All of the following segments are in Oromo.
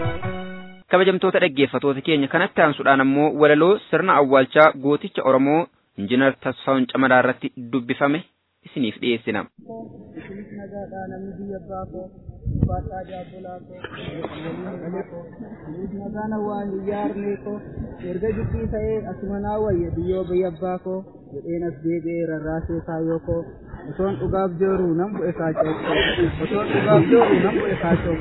kabajamtoota dhaggeeffatoota keenya kanatti aansuudhaan ammoo walaloo sirna awwaalchaa gooticha Oromoo Injiinar Tasfaa'un Camadaa irratti dubbifame isiniif dhiyeessina. nagaadhaa namni biyya abbaa koo ulfaataa jaabbolaa koo nagaan hawaa hiyyaa harmee koo erga jibbii ta'ee asuma naa wayya biyyoo biyya abbaa koo jedheen as deebi'ee rarraasee kaayyoo koo osoon dhugaaf jooru nan bu'e kaachoo osoon dhugaaf jooru nan bu'e kaachoo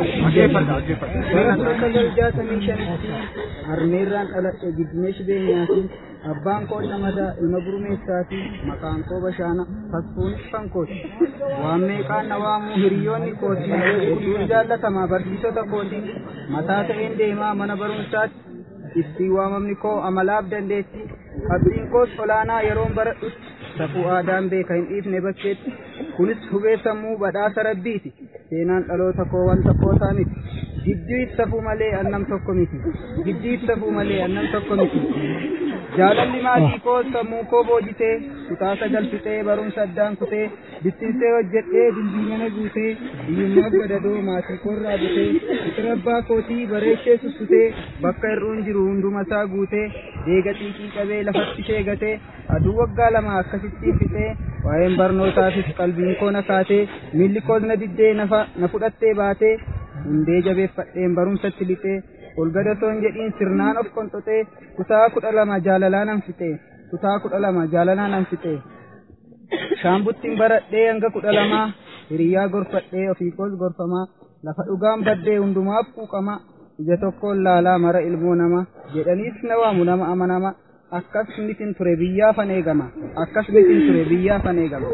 koo sagal jaatamii shanitti harmeerraan dhaladhe giddineesh beenyaatiin abbaan koo namadaa ilma gurmeessaati maqaan koo bashaana fasfuunis kan kooti waan meeqaan na waamuu hiriyoonni kooti hedduun jaallatamaa barsiisota kooti mataa ta'een deemaa mana barumsaatti ittiin waamamni koo amalaaf dandeetti abdiin koos olaanaa yeroon baradhutti safuu aadaan beeka hin dhiifne bakkeetti kunis hubee sammuu badhaasa rabbiiti seenaan dhaloota koo wanta kootaa miti giddiif safuu malee annam tokko miti giddiif safuu malee annam tokko miti jaalalli maatii koo sammuu koo boojitee kutaa sagal fixee barumsa addaan kutee bittinsee hojjedhee dilbiinana guutee hiyyummaa gadadoo maatii koorraa butee fixira abbaa kootii bareechee sussutee bakka hir'uun jiru hundumasaa guutee deega xiiqii qabee lafatti sheegatee aduu waggaa lama akkasittiin fixee waa'een barnootaafis qalbiin koo na kaatee miilli koos na diddee na fudhattee baatee hundee jabeeffadheen barumsatti lixee ol gadatoon jedhiin sirnaan of qonxoxee kutaa kudha lama jaalalaa nan fixee kutaa kudha lama jaalalaa nan fixee shaambuttiin baradhee hanga kudha lamaa hiriyaa gorfadhee ofii koos gorfamaa lafa dhugaan baddee hundumaaf quuqama ija tokkoon laalaa mara ilmoo nama jedhaniis na waamu nama amanama akkas mitin ture biyyaafan eegama akkas mitin ture biyyaafan eegama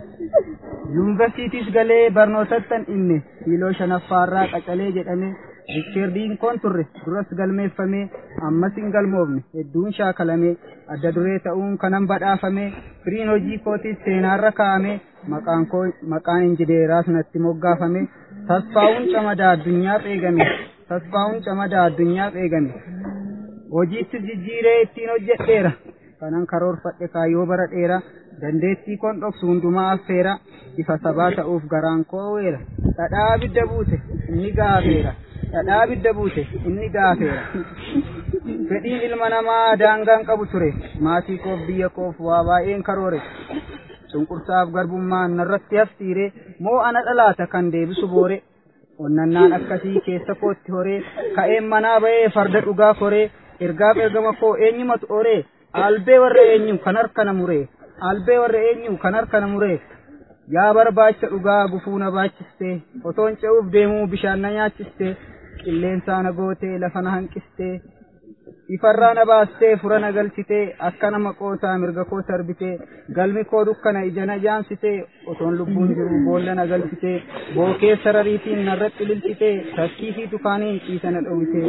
yuunivarsiitiis galee barnootattan inne kiiloo shanaffaarraa qacalee jedhame Riikkeerdiin koon turre duras galmeeffamee ammas hin galmoofne hedduun shaakalame adda duree ta'uun kanan badhaafame firiin hojii kootiis seenaarra kaa'ame maqaan koo maqaan injineeraas natti moggaafame tasfaa'uun camadaa addunyaaf eegame tasfaa'uun camadaa addunyaaf eegame hojiittis jijjiiree ittiin hojjedheera kanan karoorfadhe kaayyoo bara dheera dandeettii koon dhoksu hundumaa affeera ifa sabaa ta'uuf garaan koo weera dhadhaa abidda buute inni gaafeera dhadhaa abidda buute inni gaafeera fedhiin ilma namaa daangaan qabu ture maatii koof biyya koof waa baay'een karoore cunqursaaf garbummaan narratti hafsiire moo ana dhalaata kan deebisu boore onnannaan akkasii keessa kootti horee ka'een manaa ba'ee farda dhugaa koree ergaaf ergama koo eenyumatu oree albee warra eenyu kan harkana muree albee warra eenyu kan harkana muree yaa barbaacha dhugaa gufuu na baachiste otoon ce'uuf deemuu bishaan na nyaachiste qilleensaa na gootee lafa na hanqiste ifarraa na baastee fura na galchitee akka nama qoosaa mirga koo sarbitee galmi koo dukkana ija na jaansitee otoon lubbuun jiru boolla na galchitee bookee sarariitiin narratti lilchitee takkii fi tukaaniin ciisa na dhowwitee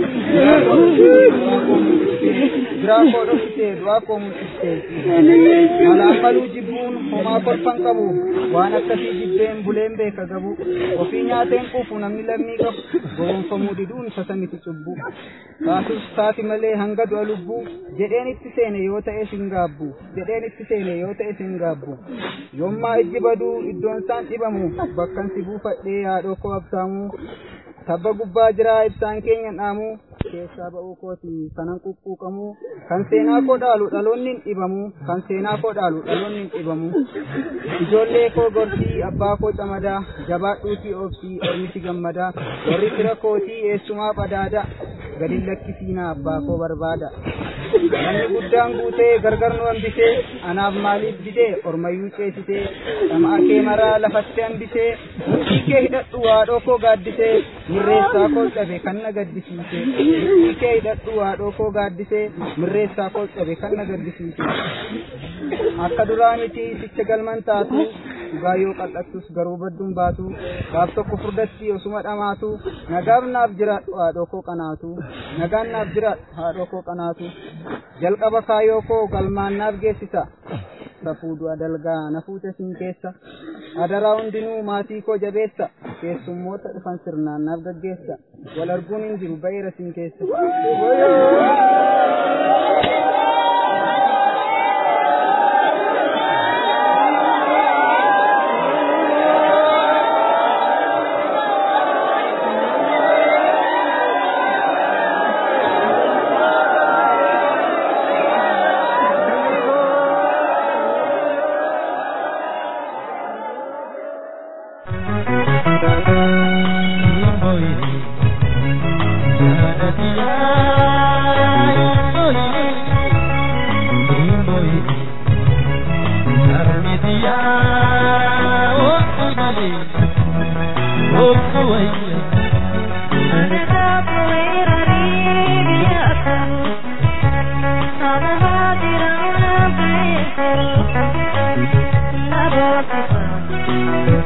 biraa koo dhowwitee du'aa koo mul'istee malaan maluu jibbuun homaa kolfan qabu waan akkasii jibbeen buleen beeka gabu ofii nyaateen quufu namni lammii qabu gowwoomfamuu diduun sasa miti cubbu taatus taati malee hanga du'a lubbuu jedheen itti seene yoo ta'e sin gaabbu jedheen itti seene yoo ta'e sin gaabbu yommaa ijji baduu iddoon isaan dhibamu bakkan si buufadhee haadhoo koo absaamuu tabba gubbaa jiraa ibsaan keenya dhaamu keessaa ba'uu kooti kanan quqquuqamu kan seenaa koo dhaalu dhaloonni hin dhibamu kan seenaa koo dhaalu dhaloonni hin dhibamu ijoollee koo gorsii abbaa koo camadaa jabaadhuutii oobsii ormisi gammadaa warri fira kootii eessumaa qadaada gadin lakkisiinaa abbaa koo barbaada namni guddaan guutee gargar nu hambisee anaaf maaliif didee ormayyuu ceesisee dhama'a kee maraa lafatti hambisee murtii kee hidhadhu haadhoo koo gaaddisee mirreessaa koo cabe kan na gaddisiise murtii kee hidhadhu haadhoo koo gaaddisee mirreessaa koo cabe kan na gaddisiise akka duraa miti sicha galman taatu dhugaa yoo qal'attus garuu badduun baatu gaaf tokko furdatti osuma dhamaatu nagaaf naaf jiraadhu haadhoo koo qanaatu nagaan naaf jiraadhu haadhoo koo qanaatu jalqaba kaayoo koo galmaan naaf geessisa safuu du'a dalgaa na fuute sin keessa adaraa hundinuu maatii koo jabeessa keessummoota dhufan sirnaan naaf gaggeessa wal arguun hin jiru ba'eera sin keessa. biyyaa oobsu malee oobsu wayya. Thank you.